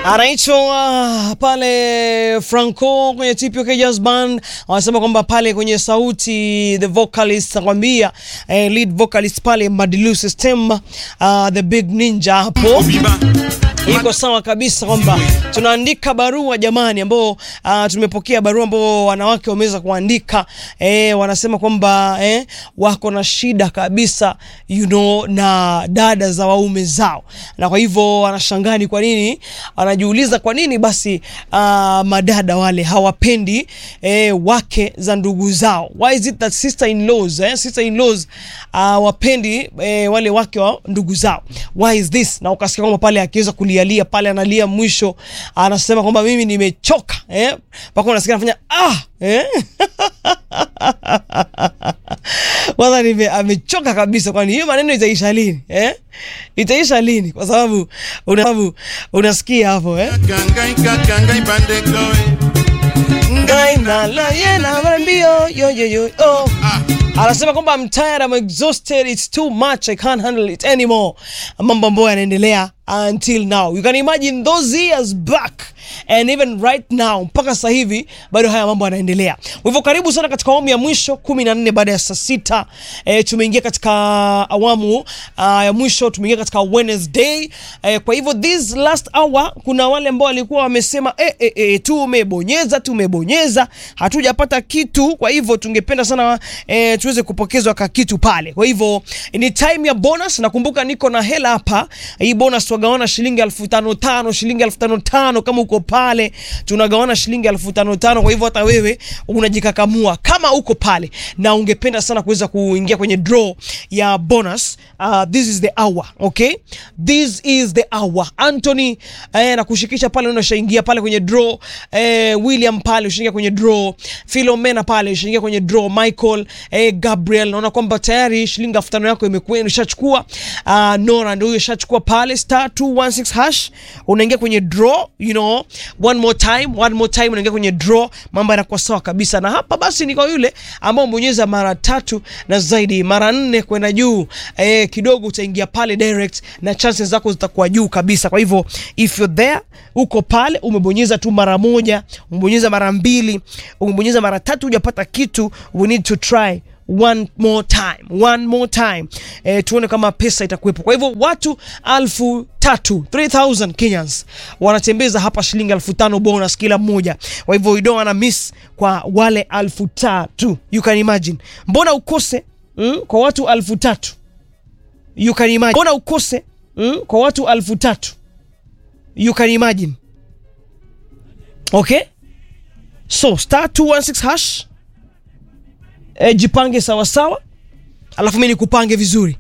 anaitwa pale Franco kwenye TPK Jazz Band, wanasema kwamba pale kwenye sauti the vocalist anakwambia eh, lead vocalist pale Madilu System uh, the big ninja hapo iko sawa kabisa kwamba tunaandika barua jamani, ambao uh, tumepokea barua ambao wanawake wameweza kuandika eh, wanasema kwamba eh, wako na shida kabisa you know, na dada za waume zao, na kwa hivyo wanashangaa ni kwa nini, wanajiuliza kwa nini basi uh, madada wale hawapendi eh, wake za ndugu zao. Why is it that sister in laws eh, sister in laws uh, wapendi eh, wale wake wa ndugu zao? Why is this? Na ukasikia kwamba pale akiweza kulialia pale analia mwisho, anasema kwamba mimi nimechoka eh, mpaka unasikia anafanya ah eh? kwanza nime amechoka kabisa, kwani hiyo maneno itaisha lini eh? Itaisha lini? Kwa sababu una, sababu unasikia hapo eh? Ngai na la yena marambio yo yo yo oh. Anasema kwamba I'm tired, I'm exhausted, it's too much, I can't handle it anymore. Mambo ambayo yanaendelea until now. You can imagine those years back and even right now mpaka sasa hivi bado haya mambo yanaendelea. Kwa hivyo karibu sana katika awamu ya mwisho 14 baada ya saa sita. E, tumeingia katika awamu uh, ya mwisho tumeingia katika Wednesday. E, kwa hivyo this last hour kuna wale ambao walikuwa wamesema e, e, e, tumebonyeza tumebonyeza hatujapata kitu, kwa hivyo tungependa sana e, tuweze kupokezwa ka kitu pale. Kwa hivyo ni time ya bonus. Nakumbuka niko na hela hapa, hii bonus tunagawana shilingi elfu tano tano, shilingi elfu tano tano. Kama uko pale tunagawana shilingi elfu tano tano. Kwa hivyo hata wewe unajikakamua kama uko pale na ungependa sana kuweza kuingia kwenye draw ya bonus. Uh, this is the hour, okay? This is the hour. Anthony eh, na kushikisha pale unashaingia pale kwenye draw eh, William pale ushaingia kwenye draw, Philomena pale ushaingia kwenye draw, Michael eh, Gabriel naona kwamba tayari shilingi elfu tano yako imekuwa imeshachukua. Uh, Nora ndio huyo shachukua pale star 216 hash unaingia kwenye draw, you know, one more time, one more time unaingia kwenye draw, mambo yanakuwa sawa kabisa. Na hapa basi ni kwa yule ambao umeonyeza mara tatu na zaidi, mara nne kwenda juu, eh, kidogo utaingia pale direct na chances zako zitakuwa juu kabisa. Kwa hivyo if you're there, uko pale umebonyeza tu mara moja, umebonyeza mara mbili, umebonyeza mara tatu hujapata kitu, we need to try one more time, one more time eh, tuone kama pesa itakuwepo. Kwa hivyo watu alfu tatu 3000 Kenyans wanatembeza hapa shilingi alfu tano bonus kila mmoja. Kwa hivyo you don't wanna miss kwa wale alfu tatu. You can imagine, mbona ukose mm, kwa watu alfu tatu? You can imagine, mbona ukose mm, kwa watu alfu tatu? You can imagine. Okay, so star 216 hash E, jipange sawa sawa, alafu mimi nikupange vizuri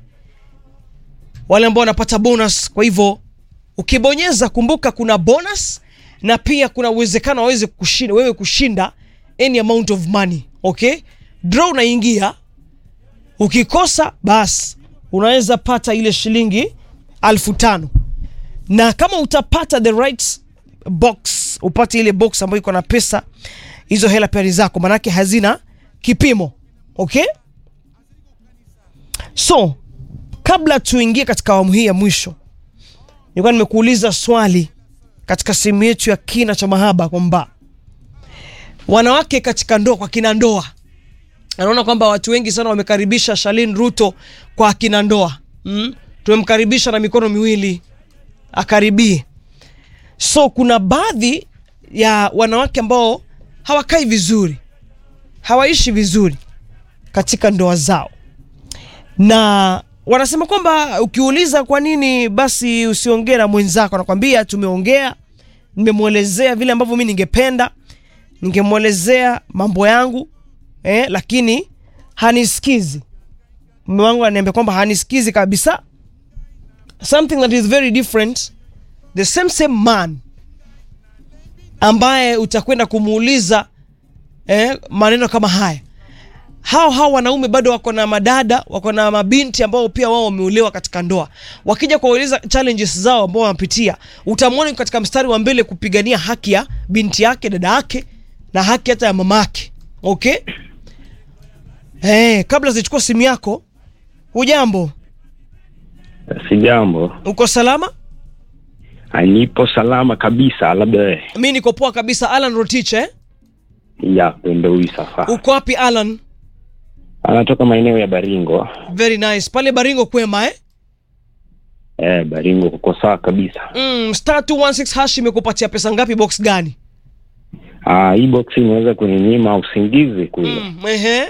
wale ambao wanapata bonus. Kwa hivyo ukibonyeza, kumbuka kuna bonus na pia kuna uwezekano waweze kushinda wewe kushinda any amount of money. Okay, draw unaingia, ukikosa basi unaweza pata ile shilingi alfu tano na kama utapata the right box, upate ile box ambayo iko na pesa, hizo hela pia ni zako, manake hazina kipimo. Okay, so kabla tuingie katika awamu hii ya mwisho, nilikuwa nimekuuliza swali katika sehemu yetu ya kina cha mahaba kwamba wanawake katika ndoa, kwa kina ndoa, anaona kwamba watu wengi sana wamekaribisha Shalin Ruto kwa kina ndoa mm? Tumemkaribisha na mikono miwili akaribie. So kuna baadhi ya wanawake ambao hawakai vizuri hawaishi vizuri katika ndoa zao, na wanasema kwamba ukiuliza kwa nini basi usiongee na mwenzako, anakwambia tumeongea, nimemwelezea vile ambavyo mi ningependa, ningemwelezea mambo yangu eh, lakini hanisikizi. Mume wangu ananiambia kwamba hanisikizi kabisa, something that is very different. The same same man ambaye utakwenda kumuuliza Eh, maneno kama haya, hao hao wanaume bado wako na madada, wako na mabinti ambao pia wao wameolewa katika ndoa. Wakija kueleza challenges zao ambao wanapitia, utamwona katika mstari wa mbele kupigania haki ya binti yake, dada yake na haki hata ya mama yake. Okay, eh, kabla zichukua simu yako, hujambo? Sijambo. Uko salama? Ah, Nipo salama kabisa, labda wewe. mi niko poa kabisa alan rotich eh? ya ndo huyu safa uko wapi alan anatoka maeneo ya Baringo. very nice pale baringo kwema eh? Eh, Baringo kuko sawa kabisa. mm, star 216 hash imekupatia pesa ngapi box gani Ah, hii box imeweza kuninyima usingizi kule. mm, ehe.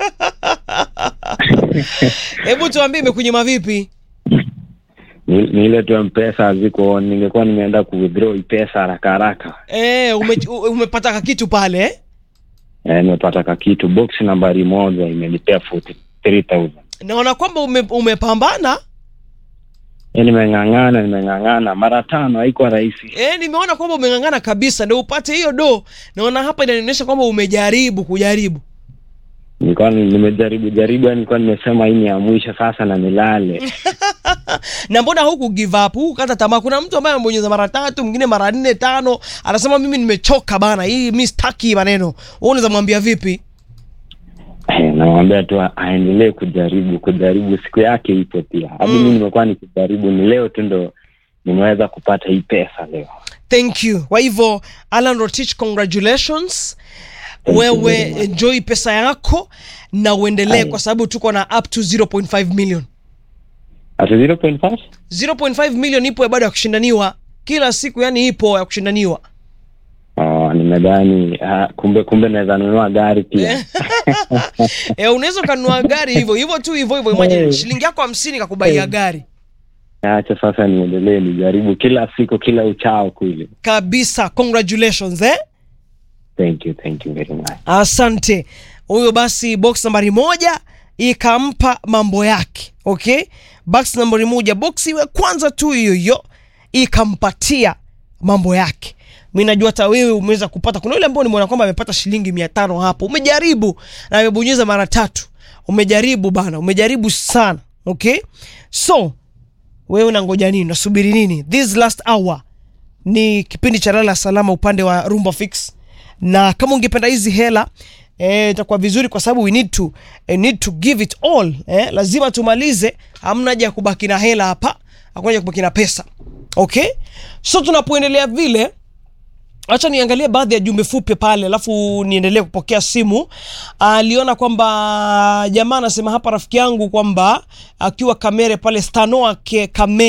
hebu tuambie imekunyima vipi Ni, ni ile tu mpesa haziko, ningekuwa nimeenda ku withdraw hii pesa haraka haraka. eh, ume, u- umepata kakitu pale eh? Eh, nimepata ka kitu box nambari moja imenipea 43000. naona kwamba ume, umepambana Eh, nimeng'ang'ana nimeng'ang'ana mara tano, haikuwa rahisi. eh, nimeona kwamba umeng'ang'ana kabisa ndio upate hiyo do naona hapa inanionyesha kwamba umejaribu kujaribu Nilikuwa ni- nimejaribu jaribu, yani nilikuwa nimesema hii ni ya mwisho sasa na nilale. na mbona huku give up huku kata tamaa kuna mtu ambaye amebonyeza mara tatu mwingine mara nne tano anasema mimi nimechoka bana hii mi staki maneno wewe unaweza mwambia vipi Eh, namwambia tu aendelee kujaribu kujaribu, siku yake ipo pia. Hadi Mm. mimi nimekuwa nikijaribu, ni leo tu ndo nimeweza kupata hii pesa leo. thank you kwa hivyo alan rotich congratulations Thank you wewe very much. enjoy pesa yako na uendelee Aye. kwa sababu tuko na up to 0.5 million Ati 0.5? 0.5 million ipo ya bado ya kushindaniwa kila siku yani ipo ya kushindaniwa Oh, nimedhani ah, kumbe kumbe naweza nunua gari pia. e, unaweza ukanunua gari hivyo hivyo tu hivyo hivyo imagine Hey. shilingi yako hamsini kakubaia Hey. gari Acha sasa niendelee nijaribu kila siku kila uchao kule. kabisa congratulations eh? Thank you, thank you very much. asante huyo basi box nambari moja ikampa mambo yake okay box nambari moja box iwe kwanza tu hiyo hiyo ikampatia mambo yake mi najua hata wewe umeweza kupata kuna yule ambao nimeona kwamba amepata shilingi mia tano hapo umejaribu na amebonyeza mara tatu umejaribu bana umejaribu sana okay so wewe unangoja nini unasubiri nini this last hour ni kipindi cha lala salama upande wa rumba fix na kama ungependa hizi hela eh, itakuwa vizuri kwa sababu we need to, eh, need to give it all eh, lazima tumalize hamna haja ya kubaki na hela hapa hakuna haja ya kubaki na pesa okay so tunapoendelea vile acha niangalie baadhi ya jumbe fupi pale alafu niendelee kupokea simu aliona kwamba jamaa anasema hapa rafiki yangu kwamba akiwa kamere pale stanoa ke kamere